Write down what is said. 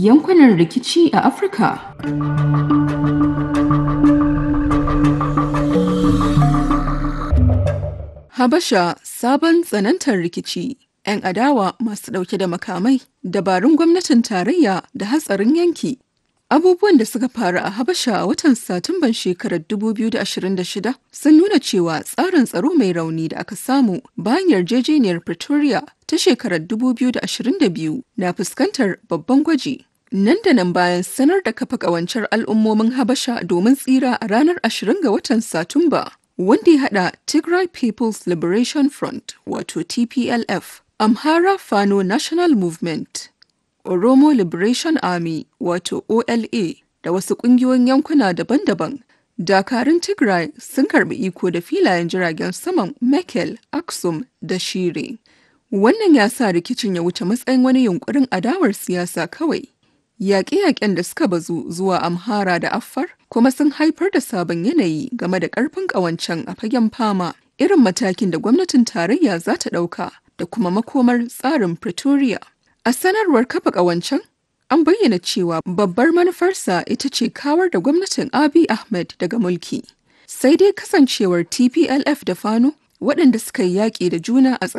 yankunan rikici a Afirka. Habasha sabon tsanantar rikici. 'Yan adawa masu ɗauke da makamai, dabarun gwamnatin tarayya da hatsarin yanki. Abubuwan da suka faru a Habasha a watan Satumban shekarar 2026 sun nuna cewa tsarin tsaro mai rauni da aka samu bayan yarjejeniyar Pretoria ta shekarar 2022 na fuskantar babban gwaji. Nan da nan bayan sanar da kafa ƙawancen al'ummomin Habasha domin tsira a ranar 20 ga watan Satumba, wanda ya haɗa Tigray People's Liberation Front wato TPLF, Amhara Fano National Movement, Oromo Liberation Army wato OLA da wasu ƙungiyoyin yankuna daban-daban. Dakarun Tigray sun karɓi iko da filayen jiragen saman Mekelle, Aksum da Shire. Wannan ya sa rikicin ya wuce matsayin wani yunkurin adawar siyasa kawai. Yaƙe-yaƙen da suka bazu zuwa Amhara da Affar kuma sun haifar da sabon yanayi game da ƙarfin ƙawancen a fagen fama, irin matakin da gwamnatin tarayya za ta ɗauka da kuma makomar tsarin Pretoria. A sanarwar kafa ƙawancen, an bayyana cewa babbar manufarsa ita ce kawar da gwamnatin Abiy Ahmed daga mulki. Sai dai kasancewar TPLF da Fano waɗanda suka yi yaƙi da juna a